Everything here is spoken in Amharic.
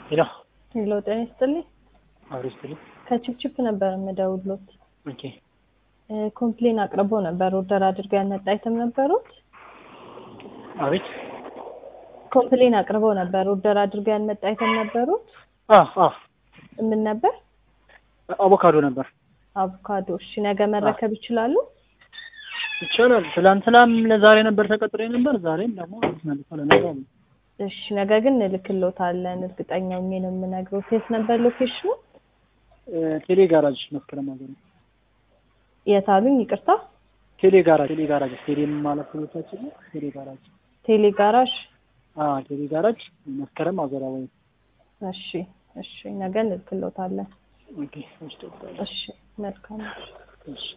ሄሎ ሄሎ ጤና ይስጥልኝ። አብሮ ይስጥልኝ። ከችፕችፕ ነበር የምደውሎት። ኦኬ ኮምፕሌን አቅርቦ ነበር። ኦርደር አድርገው ያመጣ አይተም ነበሩት። አቤት ኮምፕሌን አቅርበው ነበር። ኦርደር አድርገው ያመጣ አይተም ነበሩት። አ አ ምን ነበር? አቮካዶ ነበር። አቮካዶ። እሺ ነገ መረከብ ይችላሉ? ይቻላል። ትላንትናም ለዛሬ ነበር ተቀጥሮ ነበር። ዛሬም ደግሞ መልሶ ለነገ ነው። እሺ ነገ ግን እንልክሎታለን። እርግጠኛ ሆኜ ነው የምነግረው። የት ነበር ሎኬሽኑ? እ ቴሌ ጋራጅ መስከረም ሀገር ነው። የት አሉኝ? ይቅርታ። ቴሌ ጋራጅ ቴሌ ጋራጅ ስቴዲየም ማለት ሁለታችን ነው። ቴሌ ጋራጅ ቴሌ ጋራዥ። አ ቴሌ ጋራጅ መስከረም ሀገር ወይ እሺ እሺ ነገ እንልክሎታለን። ኦኬ እሺ እሺ መልካም። እሺ